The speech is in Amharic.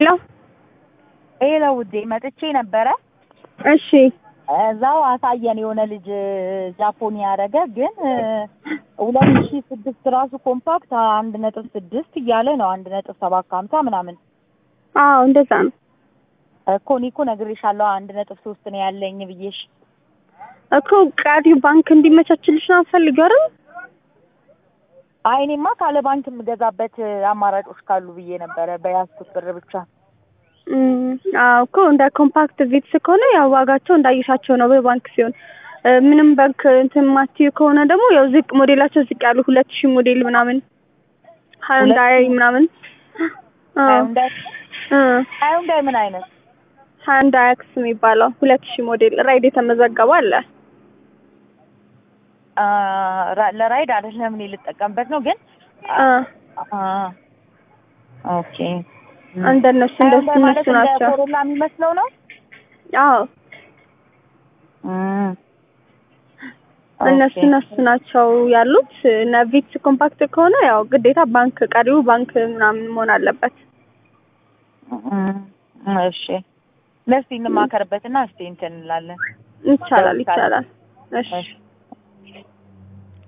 ሄሎ ሄሎ ውዴ መጥቼ ነበረ። እሺ እዛው አሳየን የሆነ ልጅ ጃፖኒ ያደረገ ግን ሁለት ሺ ስድስት ራሱ ኮምፓክት አንድ ነጥብ ስድስት እያለ ነው አንድ ነጥብ ሰባት ከሀምሳ ምናምን አዎ እንደዛ ነው እኮ እኔ እኮ ነግሬሻለሁ አንድ ነጥብ ሶስት ነው ያለኝ ብዬሽ እኮ ቀሪው ባንክ እንዲመቻችልሽ ነው የምፈልገው አይደል አይ እኔማ ካለ ባንክ የምገዛበት አማራጮች ካሉ ብዬ ነበረ በያዝኩት ብር ብቻ እም፣ አዎ እኮ እንደ ኮምፓክት ቪትስ ከሆነ ያው ዋጋቸው እንዳየሻቸው ነው በባንክ ሲሆን እ፣ ምንም ባንክ እንትን ማትዩ ከሆነ ደግሞ ያው ዝቅ ሞዴላቸው ዝቅ ያሉ ሁለት ሺህ ሞዴል ምናምን ሃይንዳይ ምናምን እ፣ ሃይንዳይ እ፣ ሃይንዳይ ምን አይነት ሃይንዳይ አክስ የሚባለው ሁለት ሺህ ሞዴል ራይድ የተመዘገበው አለ አ፣ ራ- ለራይድ አይደለም እኔ ልጠቀምበት ነው ግን እ፣ አ፣ ኦኬ እንደነሱ እንደሱ ሃይንዳይ ማለት እነሱ እንደ ናቸው ኮሮላ የሚመስለው ነው አዎ እም፣ እነሱ ኦኬ። እነሱ ናቸው ያሉት እና ቪትስ ኮምፓክት ከሆነ ያው ግዴታ ባንክ ቀሪው ባንክ ምናምን መሆን አለበት እም፣ እሺ ለስቲ እንማከርበትና እስቲ እንትን እንላለን ይቻላል ይቻላል እሺ እሺ